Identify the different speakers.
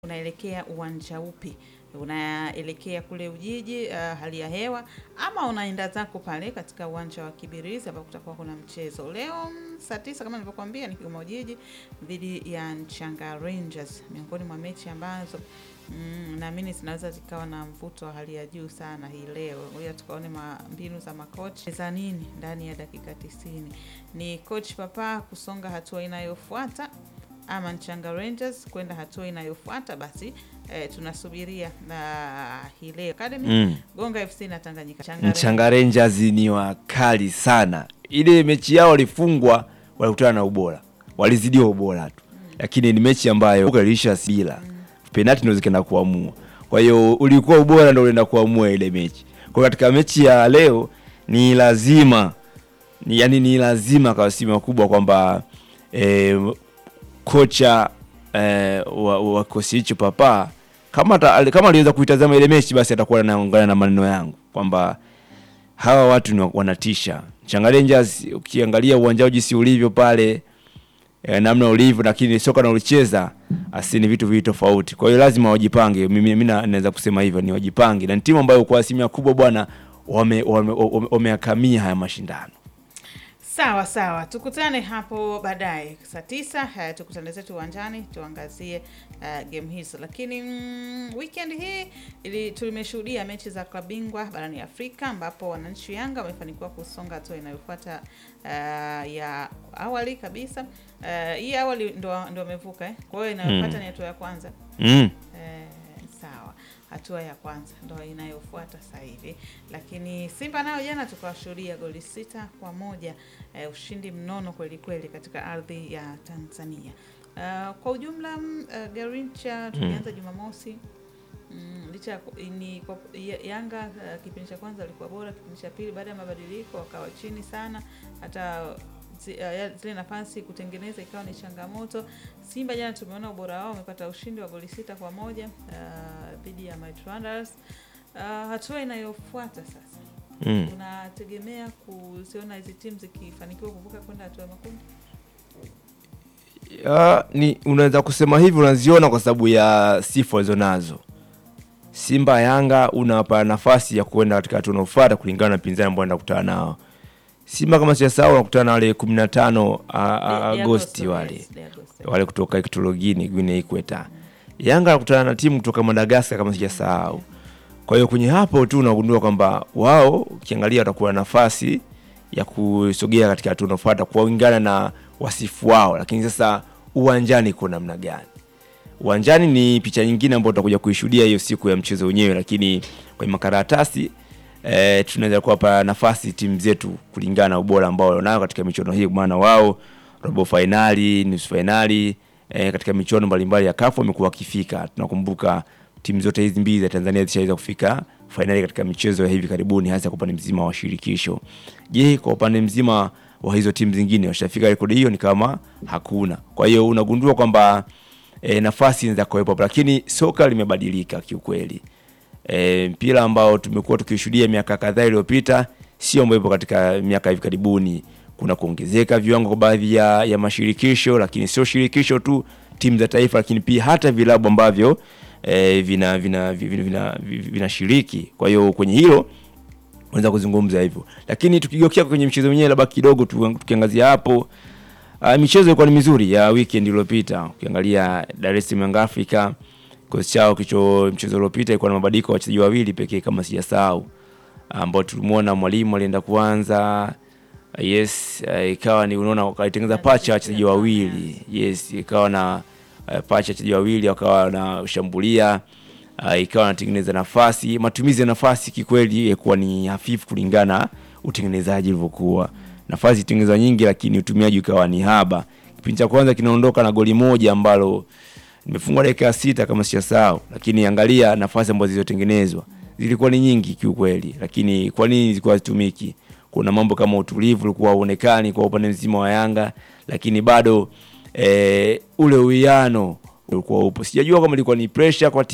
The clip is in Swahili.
Speaker 1: unaelekea uwanja upi? Unaelekea kule Ujiji, uh, hali ya hewa, ama unaenda zako pale katika uwanja wa Kibirizi ambapo kutakuwa kuna mchezo leo mm, saa tisa kama nilivyokuambia, ni Kigoma Ujiji dhidi ya Nchanga Rangers, miongoni mwa mechi ambazo mm, naamini zinaweza zikawa na mvuto wa hali ya juu sana hii leo. Ngoja tukaone ma, mbinu za makochi za nini ndani ya dakika tisini. Ni coach Papa kusonga hatua inayofuata ama Nchanga Rangers kwenda hatua inayofuata basi eh, tunasubiria na hii leo Academy
Speaker 2: Mm.
Speaker 1: Gonga FC na Tanganyika Changa
Speaker 2: Mchanga Rangers ni wakali sana. Ile mechi yao walifungwa, walikutana na ubora, walizidiwa ubora tu, lakini ni mechi ambayo ilisha bila penalti ndio zikaenda kuamua. Kwa hiyo ulikuwa ubora ndio ulienda kuamua ile mechi. Kwa katika mechi ya leo ni lazima ni, yani ni lazima kwa asilimia kubwa kwamba eh, kocha eh, wa, wa kikosi hicho Papa kama ata, kama aliweza kuitazama ile mechi basi atakuwa anaungana na maneno yangu kwamba hawa watu ni wa- wanatisha. Changa Rangers ukiangalia uwanja wao jinsi ulivyo pale eh, namna ulivyo, lakini soka nalocheza asi ni vitu viwili tofauti. Kwa hiyo lazima wajipange. Mimi mimi na- naweza kusema hivyo, ni wajipange, na ni timu ambayo kwa asilimia kubwa bwana wameakamia wame, wame, wameyakamia haya mashindano.
Speaker 1: Sawa sawa, tukutane hapo baadaye saa tisa. Uh, tukutane zetu uwanjani tuangazie uh, game hizo, lakini mm, weekend hii ili tulimeshuhudia mechi za klabu bingwa barani Afrika ambapo wananchi Yanga wamefanikiwa kusonga hatua inayofuata uh, ya awali kabisa. Uh, hii awali ndo ndo wamevuka eh? Kwa hiyo inayofuata ni hatua ya kwanza
Speaker 2: Mm.
Speaker 1: Eh, sawa, hatua ya kwanza ndo inayofuata sasa hivi, lakini Simba nayo jana tukawashuhudia goli sita kwa moja eh, ushindi mnono kweli kweli katika ardhi ya Tanzania. Uh, kwa ujumla mm, uh, Garincha tulianza Jumamosi mm, licha ya ku- ni kwa, ya- Yanga uh, kipindi cha kwanza walikuwa bora, kipindi cha pili baada ya mabadiliko wakawa chini sana, hata zi- uh, ya- zile nafasi kutengeneza ikawa ni changamoto. Simba jana tumeona ubora wao, wamepata ushindi wa goli sita kwa moja uh, dhidi ya Might Wanderers. Uh, hatua inayofuata sasa,
Speaker 2: Mm.
Speaker 1: unategemea kuziona hizi timu zikifanikiwa kuvuka kwenda hatua ya makundi?
Speaker 2: Ya, ni unaweza kusema hivi, unaziona kwa sababu ya sifa walizonazo. Simba Yanga unawapa nafasi ya kuenda katika hatua inayofuata kulingana na pinzani ambao wanaenda kukutana nao. Simba kama sijasahau wanakutana na wale 15 a- a-
Speaker 1: De- de
Speaker 2: Agosti
Speaker 1: Agosto,
Speaker 2: wale
Speaker 1: yes, de Agosto.
Speaker 2: wale kutoka Equatorial Guinea Ikweta. Yanga anakutana na timu kutoka Madagascar kama sijasahau. Kwa hiyo kwenye hapo tu unagundua kwamba wao ukiangalia watakuwa na nafasi ya kusogea katika hatua inayofuata kulingana na wasifu wao, lakini sasa uwanjani iko namna gani? Uwanjani ni picha nyingine ambayo tutakuja kuishuhudia hiyo siku ya mchezo wenyewe, lakini kwenye makaratasi eh, tunaweza kuwapa nafasi timu zetu kulingana na ubora ambao wanayo katika michuano hii, maana wao robo fainali, nusu fainali eh, katika michuano mbalimbali ya kafu wamekuwa wakifika. Tunakumbuka timu zote hizi mbili za Tanzania zishaweza kufika fainali katika michezo ya hivi karibuni, hasa kwa upande mzima wa shirikisho. Je, kwa upande mzima wa hizo timu zingine washafika rekodi hiyo? Ni kama hakuna. Kwa hiyo unagundua kwamba e, nafasi inaweza kuwepo, hapo, lakini soka limebadilika kiukweli. E, mpira ambao tumekuwa tukishuhudia miaka kadhaa iliyopita sio ambao ipo katika miaka hivi karibuni. Kuna kuongezeka viwango kwa baadhi ya, ya mashirikisho, lakini sio shirikisho tu, timu za taifa, lakini pia hata vilabu ambavyo e, vina vina vina, vina, vinashiriki. Kwa hiyo kwenye hilo unaweza kuzungumza hivyo, lakini tukigeukia kwenye mchezo wenyewe, labda kidogo tu- tukiangazia hapo Uh, michezo ilikuwa ni mizuri ya weekend iliyopita. Ukiangalia Dar es Salaam Young Africa kikosi chao kicho mchezo uliopita ilikuwa na mabadiliko ya wachezaji wawili pekee kama sijasahau, ambao tulimwona mwalimu alienda kuanza uh, yes, uh, ikawa ni unaona wakaitengeneza pacha ya wachezaji wawili yes, ikawa na uh, pacha ya wachezaji wawili wakawa wanashambulia uh, ikawa wanatengeneza nafasi. Matumizi ya nafasi kikweli ilikuwa ni hafifu kulingana na utengenezaji ulivyokuwa nafasi tengenezwa nyingi, lakini utumiaji ukawa ni haba. Kipindi cha kwanza kinaondoka na goli moja ambalo nimefungwa dakika ya sita kama sijasahau, lakini angalia nafasi ambazo zilizotengenezwa zilikuwa ni nyingi kiukweli, lakini kwa nini zilikuwa zitumiki? Kuna mambo kama utulivu ulikuwa uonekani kwa upande mzima wa Yanga, lakini bado eh, ule uwiano ulikuwa upo. Sijajua kama ilikuwa ni pressure kwa